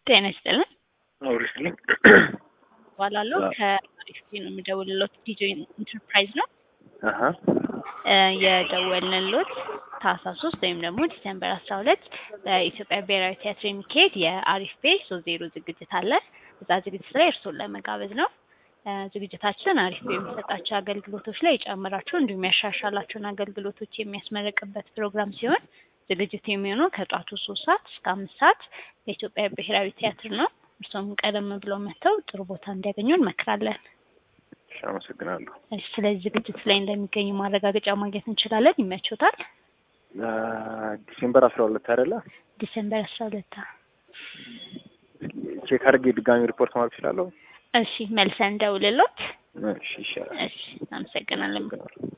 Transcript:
ጤና ይስጥልን አውሪስልኝ እባላለሁ ከአሪፍቴ ነው የምደውልሎት ዲጆ ኢንተርፕራይዝ ነው አሀ እ የደወልንሎት ታህሳስ ሶስት ወይም ደግሞ ዲሰምበር አስራ ሁለት በኢትዮጵያ ብሔራዊ ቲያትር የሚካሄድ የአሪፍ ፔ ሶስት ዜሮ ዝግጅት አለ እዛ ዝግጅት ላይ እርስዎን ለመጋበዝ ነው እ ዝግጅታችን አሪፍ ፔ የሚሰጣቸው አገልግሎቶች ላይ የጨመራቸው እንዲሁም ያሻሻላቸውን አገልግሎቶች የሚያስመረቅበት ፕሮግራም ሲሆን ዝግጅቱ የሚሆነው ከጧቱ ሶስት ሰዓት እስከ አምስት ሰዓት በኢትዮጵያ ብሔራዊ ቲያትር ነው እርስዎም ቀደም ብለው መጥተው ጥሩ ቦታ እንዲያገኙ እንመክራለን እሺ አመሰግናለሁ እሺ ስለዚህ ዝግጅት ላይ እንደሚገኙ ማረጋገጫ ማግኘት እንችላለን ይመቾታል አ፣ ዲሴምበር አስራ ሁለት አይደለ ዲሰምበር አስራ ሁለት ቼክ አድርጌ ድጋሚ ሪፖርት ማድረግ እችላለሁ እሺ መልሰን እንደውልሎት እሺ ይሻላል እሺ አመሰግናለን አመሰግናለሁ